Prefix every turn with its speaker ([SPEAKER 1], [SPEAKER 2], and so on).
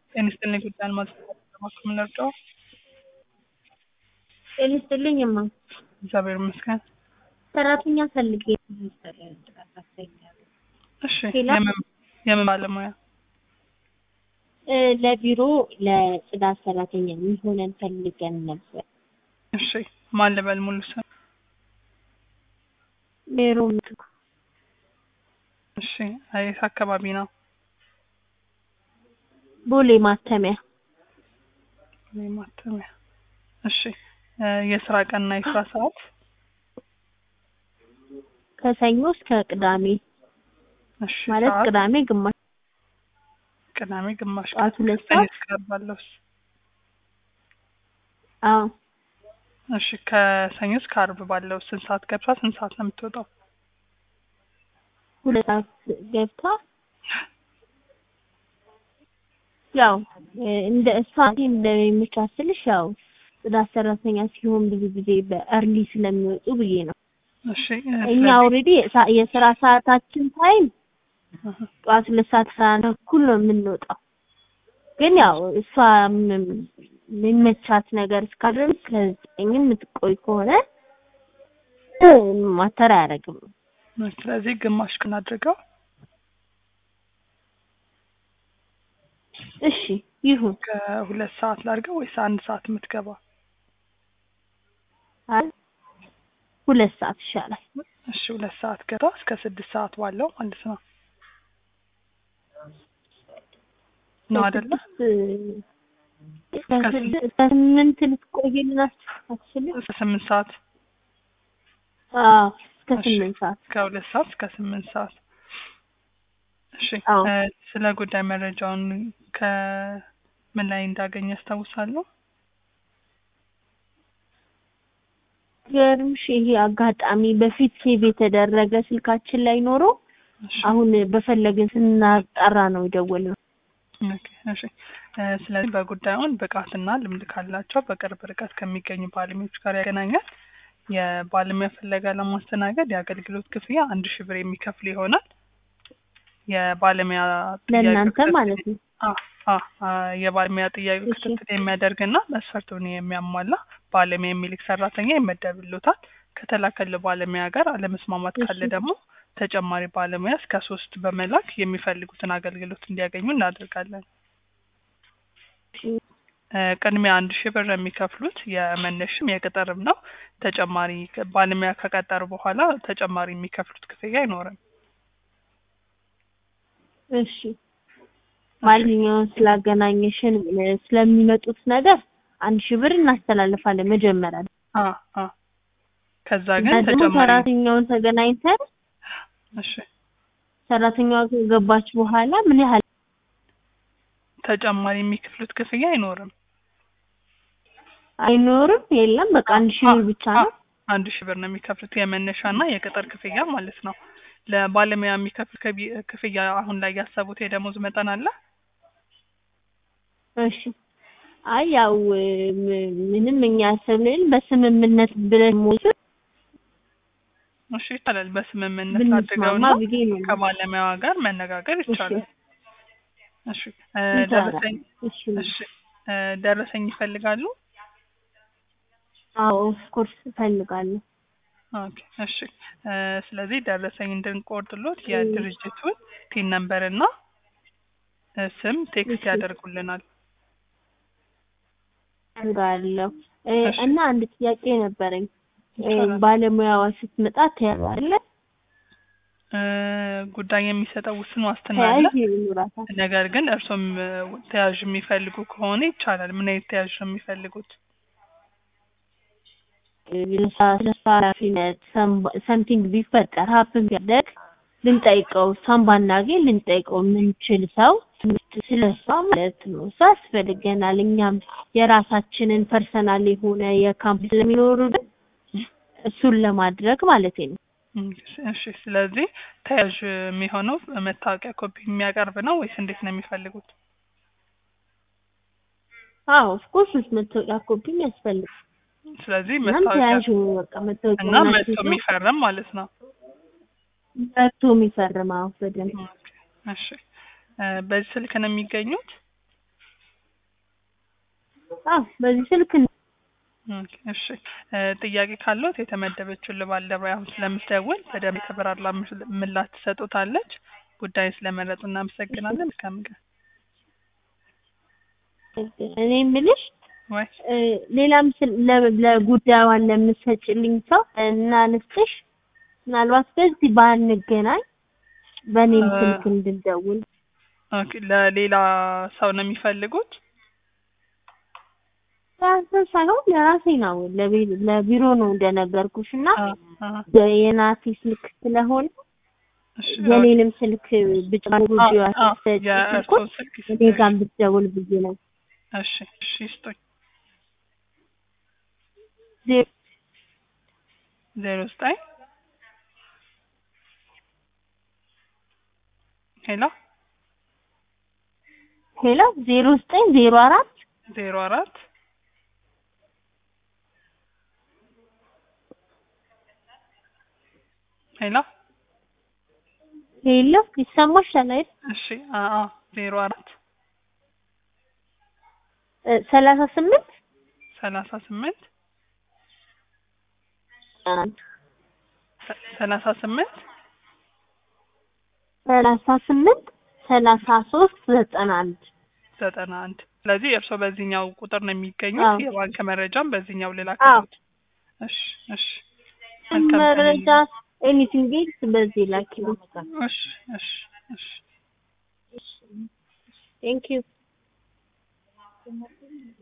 [SPEAKER 1] ጤና ይስጥልኝ ጉዳይ አልማዝ እባክዎ ምን ልርዳዎ?
[SPEAKER 2] ጤና ይስጥልኝ እማ
[SPEAKER 1] እግዚአብሔር ይመስገን።
[SPEAKER 2] ሰራተኛ ፈልጌ
[SPEAKER 1] እሺ
[SPEAKER 2] ሌላ?
[SPEAKER 1] የምን የምን ባለሙያ?
[SPEAKER 2] እ ለቢሮ ለጽዳት ሰራተኛ የሚሆነን ፈልገን ነበር።
[SPEAKER 1] እሺ ማን ልበል ሙሉ ስም?
[SPEAKER 2] ሜሮን
[SPEAKER 1] እሺ የት አካባቢ ነው?
[SPEAKER 2] ቦሌ ማተሚያ
[SPEAKER 1] ቦሌ ማተሚያ። እሺ እ የስራ ቀንና የስራ ሰዓት?
[SPEAKER 2] ከሰኞ እስከ ቅዳሜ
[SPEAKER 1] እሺ
[SPEAKER 2] ማለት
[SPEAKER 1] ሰዓት?
[SPEAKER 2] ቅዳሜ ግማሽ
[SPEAKER 1] ቅዳሜ ግማሽ
[SPEAKER 2] ጠዋት
[SPEAKER 1] ቀን
[SPEAKER 2] ሁለት
[SPEAKER 1] ከሰኞ
[SPEAKER 2] ሰዓት
[SPEAKER 1] እስከ ዓርብ ባለውስ?
[SPEAKER 2] አዎ
[SPEAKER 1] እሺ ከሰኞ እስከ ዓርብ ባለው ስንት ሰዓት ገብታ ስንት ሰዓት ነው የምትወጣው?
[SPEAKER 2] ሁለት ሰዓት ገብታ ያው እ እንደ እሷ እንደሚመቻት ስልሽ ያው ጽዳት ሰራተኛ ሲሆን ብዙ ጊዜ በእርሊ ስለሚወጡ ብዬ ነው።
[SPEAKER 1] እሺ
[SPEAKER 2] እኛ ኦልሬዲ የስራ ሰዓታችን ታይም ጠዋት ሁለት ሰዓት አስራ አንድ ተኩል ነው የምንወጣው። ግን ያው እሷ ም- የሚመቻት ነገር እስካደረግ ከዘጠኝም የምትቆይ ከሆነ እ ማተር አያደርግም።
[SPEAKER 1] ስለዚህ ግማሽ ቀን አድርገው
[SPEAKER 2] እሺ ይሁን።
[SPEAKER 1] ከሁለት ሰዓት ላድርገው ወይስ አንድ ሰዓት የምትገባ?
[SPEAKER 2] አይ ሁለት ሰዓት ይሻላል።
[SPEAKER 1] እሺ ሁለት ሰዓት ገብታ እስከ ስድስት ሰዓት ባለው ማለት ነው ነው አይደለ?
[SPEAKER 2] ከስድስት እስከ ስድስት እስከ ስምንት ልትቆይልን አትችልም?
[SPEAKER 1] እስከ ስምንት ሰዓት
[SPEAKER 2] አዎ እስከ
[SPEAKER 1] እሺ።
[SPEAKER 2] ስምንት ሰዓት
[SPEAKER 1] ከሁለት ሰዓት እስከ ስምንት ሰዓት። እሺ
[SPEAKER 2] አዎ።
[SPEAKER 1] እ ስለ ጉዳይ መረጃውን ከምን ላይ እንዳገኘ ያስታውሳሉ?
[SPEAKER 2] ገርምሽ ይሄ አጋጣሚ በፊት ሴቭ የተደረገ ስልካችን ላይ ኖሮ
[SPEAKER 1] እሺ
[SPEAKER 2] አሁን በፈለግን ስናጣራ ነው የደወልነው።
[SPEAKER 1] ኦኬ፣ እሺ እ ስለዚህ በጉዳዩን ብቃትና ልምድ ካላቸው በቅርብ ርቀት ከሚገኙ ባለሙያዎች ጋር ያገናኛል። የባለሙያ ፍለጋ ለማስተናገድ የአገልግሎት ክፍያ አንድ ሺህ ብር የሚከፍል ይሆናል። የባለሙያ
[SPEAKER 2] ለእናንተ
[SPEAKER 1] ክትትል-
[SPEAKER 2] ማለት ነው።
[SPEAKER 1] አ አ አ የባለሙያ ጥያቄ
[SPEAKER 2] እሺ።
[SPEAKER 1] ክትትል የሚያደርግና መስፈርቱን የሚያሟላ ባለሙያ የሚልክ ሰራተኛ ይመደብሎታል። ከተላከለ ባለሙያ ጋር አለመስማማት ካለ
[SPEAKER 2] እሺ።
[SPEAKER 1] ደግሞ ተጨማሪ ባለሙያ እስከ ሶስት በመላክ የሚፈልጉትን አገልግሎት እንዲያገኙ እናደርጋለን። እ ቅድሚያ አንድ ሺህ ብር የሚከፍሉት የመነሽም የቅጥርም ነው። ተጨማሪ ከ- ባለሙያ ከቀጠሩ በኋላ ተጨማሪ የሚከፍሉት ክፍያ አይኖርም።
[SPEAKER 2] እሺ ማንኛውም ስላገናኘሽን እ ስለሚመጡት ነገር አንድ ሺህ ብር እናስተላልፋለን መጀመሪያ
[SPEAKER 1] አ አ ከዛ ግን
[SPEAKER 2] እና ደግሞ
[SPEAKER 1] ተጨማሪ
[SPEAKER 2] ሰራተኛውን ተገናኝተን
[SPEAKER 1] እሺ
[SPEAKER 2] ሰራተኛዋ ከገባች በኋላ ምን ያህል
[SPEAKER 1] ተጨማሪ የሚከፍሉት ክፍያ አይኖርም።
[SPEAKER 2] አይኖርም? የለም በቃ አንድ ሺህ ብር ብቻ ነው።
[SPEAKER 1] አንድ ሺህ ብር ነው የሚከፍሉት የመነሻና የቅጥር ክፍያ ማለት ነው። ለባለሙያ የሚከፍል ከቢ- ክፍያ አሁን ላይ ያሰቡት የደሞዝ መጠን አለ?
[SPEAKER 2] እሺ አይ ያው ም- ምንም እኛ ያሰብንን በስምምነት ብለን ሞልተን
[SPEAKER 1] እሺ ይቻላል። በስምምነት
[SPEAKER 2] ብንስማማ
[SPEAKER 1] አድርገውና
[SPEAKER 2] ብዬ ነው።
[SPEAKER 1] ከባለሙያዋ ጋር መነጋገር ይቻላል። እሺ እ
[SPEAKER 2] ይቻላል።
[SPEAKER 1] ደረሰኝ
[SPEAKER 2] እሺ
[SPEAKER 1] እሺ እ ደረሰኝ ይፈልጋሉ?
[SPEAKER 2] አዎ ኦፍኮርስ እፈልጋለሁ።
[SPEAKER 1] ኦኬ እሺ እ ስለዚህ ደረሰኝ እንድንቆርጥሎት የድርጅቱን ቲን ነምበር እና እ ስም ቴክስት
[SPEAKER 2] እሺ።
[SPEAKER 1] ያደርጉልናል።
[SPEAKER 2] እፈልጋለሁ እ
[SPEAKER 1] እሺ።
[SPEAKER 2] እና አንድ ጥያቄ ነበረኝ። እ
[SPEAKER 1] ይቻላል።
[SPEAKER 2] ባለሙያዋ ስትመጣ ተያለ
[SPEAKER 1] እ ጉዳይ የሚሰጠው ውስን ዋስትና አለ።
[SPEAKER 2] ተያዥ ይኖራታል።
[SPEAKER 1] ነገር ግን እርሶም እ ተያዥ የሚፈልጉ ከሆነ ይቻላል። ምን አይነት ተያዥ ነው የሚፈልጉት?
[SPEAKER 2] ለስራ ኃላፊነት ሰምቲንግ ቢፈጠር ሀፕን ቢያደርግ ልንጠይቀው እሷን ባናገኝ ልንጠይቀው የምንችል ሰው ስለ እሷ ማለት ነው። እሷ ያስፈልገናል። እኛም የራሳችንን ፐርሰናል የሆነ የካምፕ ስለሚኖሩብን እሱን ለማድረግ ማለት ነው።
[SPEAKER 1] እሺ ስለዚህ ተያዥ የሚሆነው መታወቂያ ኮፒ የሚያቀርብ ነው ወይስ እንዴት ነው የሚፈልጉት?
[SPEAKER 2] አዎ ኦፍኮርስ መታወቂያ ኮፒም ያስፈልግ
[SPEAKER 1] ስለዚህ
[SPEAKER 2] እናም
[SPEAKER 1] መታወቂያ
[SPEAKER 2] ተያዥ በቃ መታወቂያ
[SPEAKER 1] እና መጥቶ የሚፈርም ማለት ነው።
[SPEAKER 2] መጥቶ የሚፈርም አዎ በደንብ
[SPEAKER 1] ኦኬ፣ እሺ እ በዚህ ስልክ ነው የሚገኙት?
[SPEAKER 2] አዎ በዚህ ስልክ ነው።
[SPEAKER 1] ኦኬ፣ እሺ እ ጥያቄ ካለዎት የተመደበችውን ባልደረባ አሁን ስለምትደውል በደንብ የተብራራ ምል- ምላሽ ትሰጡታለች። ጉዳዩን ስለመረጡ እናመሰግናለን። መልካም ቀን።
[SPEAKER 2] እኔ የምልሽ
[SPEAKER 1] ወይ
[SPEAKER 2] እ ሌላም ስል ለ- ለጉዳዩን ለምትሰጭልኝ ሰው እና ልስጥሽ ምናልባት በዚህ ባንገናኝ በእኔም
[SPEAKER 1] እ
[SPEAKER 2] ስልክ እንድደውል
[SPEAKER 1] ኦኬ፣ ለሌላ ሰው ነው የሚፈልጉት?
[SPEAKER 2] ራሴ ሳይሆን ለራሴ ነው ለቢ- ለቢሮ ነው እንደነገርኩሽ እና
[SPEAKER 1] አ አ
[SPEAKER 2] የናቲ ስልክ ስለሆነ
[SPEAKER 1] እሺ
[SPEAKER 2] የኔንም ስልክ ብጨምሩ
[SPEAKER 1] አ
[SPEAKER 2] ቢዋ
[SPEAKER 1] አ
[SPEAKER 2] ስትሰጪ
[SPEAKER 1] የእርስዎ ስልክ
[SPEAKER 2] እኔ ጋር ብትደውል ብዬ ነው።
[SPEAKER 1] እሺ እሺ ይስጡኝ።
[SPEAKER 2] ዜ-
[SPEAKER 1] ዜሮ ዘጠኝ ሄሎ
[SPEAKER 2] ሄሎ ዜሮ ዘጠኝ ዜሮ አራት
[SPEAKER 1] ዜሮ አራት ሄሎ
[SPEAKER 2] ሄሎ ይሰማሻል አይደል?
[SPEAKER 1] እሺ አ አ ዜሮ አራት
[SPEAKER 2] እ ሰላሳ ስምንት
[SPEAKER 1] ሰላሳ ስምንት
[SPEAKER 2] አንድ
[SPEAKER 1] ሰ- ሰላሳ ስምንት
[SPEAKER 2] ሰላሳ ስምንት ሰላሳ ሶስት ዘጠና አንድ
[SPEAKER 1] ዘጠና አንድ ስለዚህ እርስዎ በዚህኛው ቁጥር ነው የሚገኙት።
[SPEAKER 2] አዎ።
[SPEAKER 1] የባንክ መረጃም በዚህኛው
[SPEAKER 2] አዎ
[SPEAKER 1] ልላክልዎት። እሺ እሺ መልካም ቀን
[SPEAKER 2] መረጃ ኤኒቲንግ ኤልስ በዚህ ላኪ።
[SPEAKER 1] እሺ እሺ እሺ
[SPEAKER 2] ቴንክ ዩ